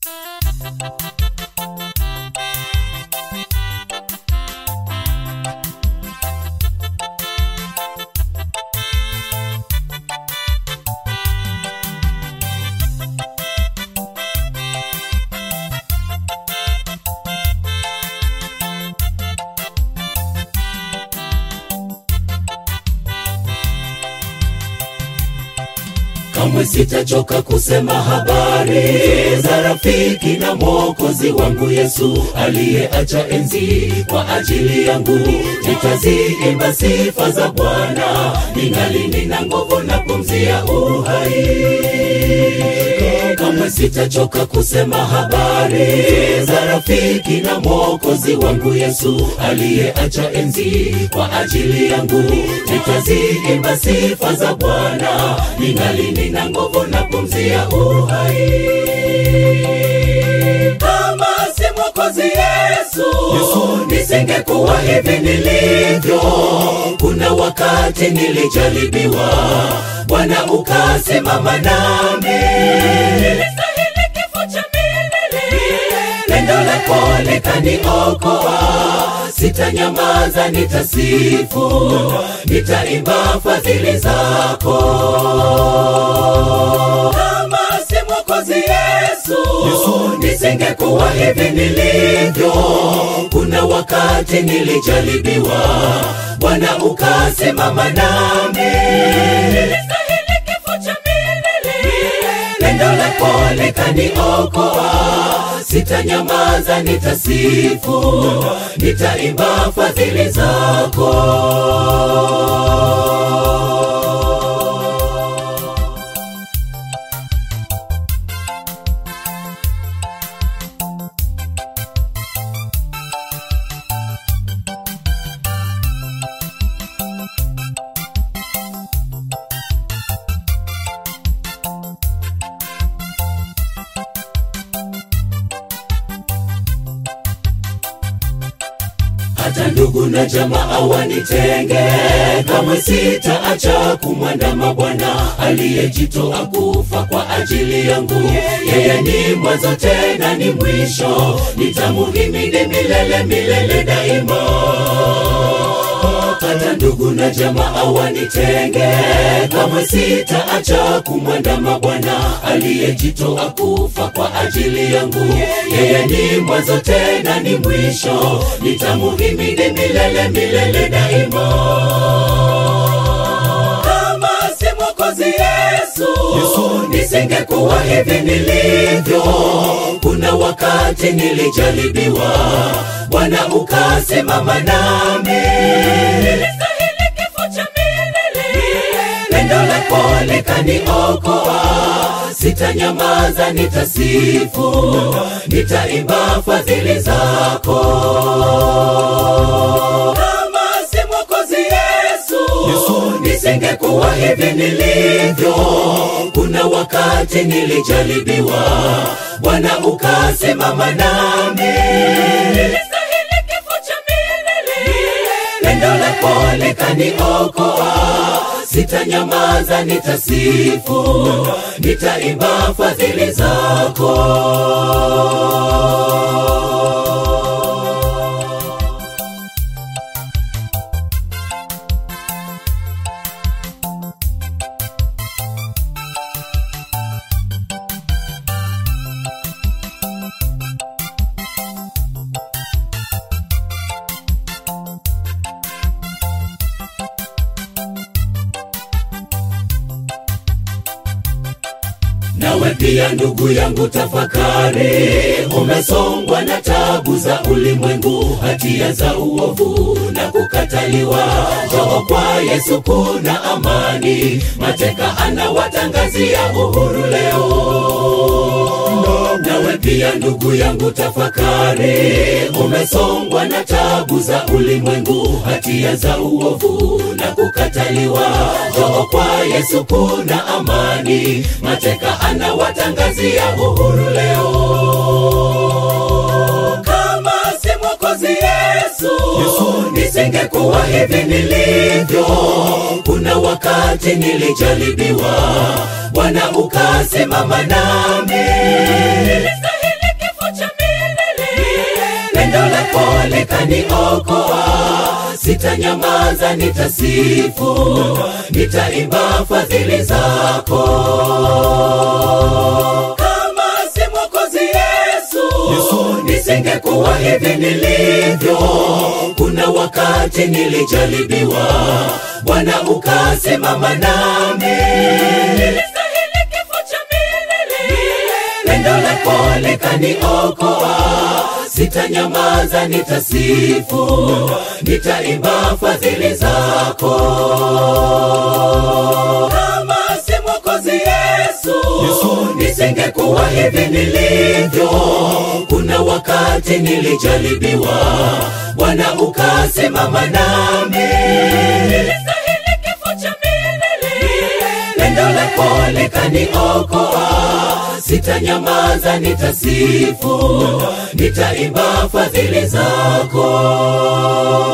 kamwe sitachoka kusema habari za rafiki na mwokozi wangu yesu aliyeacha enzi kwa ajili yangu nitaziimba sifa za bwana ningali nina nguvu na pumzi ya uhai kamwe sitachoka kusema habari za rafiki na mwokozi wangu yesu aliyeacha enzi kwa ajili yangu nitaziimba sifa za bwana ningali nina nguvu na pumzi ya uhai kama si mwokozi yesu, yesu nisingekuwa hivi nilivyo kuna wakati nilijaribiwa bwana ukasimama nami nilistahili kifo cha milele pendo lako likaniokoa sitanyamaza nitasifu nitaimba fadhili zako kama si mwokozi yesu, yesu nisingekuwa hivi nilivyo kuna wakati nilijaribiwa bwana ukasimama nami nilistahili kifo cha milele pendo lako likaniokoa sitanyamaza nitasifu nitaimba fadhili zako hata ndugu na jamaa wanitenge, kamwe sitaacha kumwandama Bwana aliyejitoa kufa kwa ajili yangu. Yeye ni mwanzo tena ni mwisho, nitamuhimidi milele milele daima hata ndugu na jamaa wanitenge, kamwe sitaacha kumwandama Bwana aliyejitoa kufa kwa ajili yangu. Yeye ni mwanzo tena ni mwisho, nitamuhimidi milele milele daima. Kama si mwokozi Yesu, Yesu nisingekuwa hivi nilivyo. Kuna wakati nilijaribiwa, Bwana ukasimama nami nilistahili kifo cha milele pendo lako likaniokoa sitanyamaza nitasifu nitaimba fadhili zako kama si mwokozi yesu, yesu nisingekuwa hivi nilivyo kuna wakati nilijaribiwa bwana ukasimama nami nilistahili kifo cha milele pendo lako likaniokoa sitanyamaza nitasifu nitaimba fadhili zako nawe pia ndugu yangu tafakari umesongwa na tabu za ulimwengu hatia za uovu na kukataliwa joo kwa yesu kuna amani mateka anawatangazia uhuru leo nawe pia ndugu yangu tafakari umesongwa na tabu za ulimwengu hatia za uovu na kukataliwa joo kwa yesu kuna amani mateka anawatangazia uhuru leo kama si mwokozi yesu, yesu nisingekuwa hivi nilivyo kuna wakati nilijaribiwa bwana ukasimama nami nilistahili lako likaniokoa sitanyamaza nitasifu nitaimba fadhili zako kama si mwokozi yesu, Yesu. nisingekuwa hivi nilivyo kuna wakati nilijaribiwa bwana ukasimama nami nilistahili kifo cha milele pendo lako likaniokoa sitanyamaza nitasifu nitaimba fadhili zako kama si mwokozi yesu, Yesu. nisingekuwa hivi nilivyo kuna wakati nilijaribiwa bwana ukasimama nami nilistahili kifo cha milele pendo lako likaniokoa sitanyamaza nitasifu nitaimba fadhili zako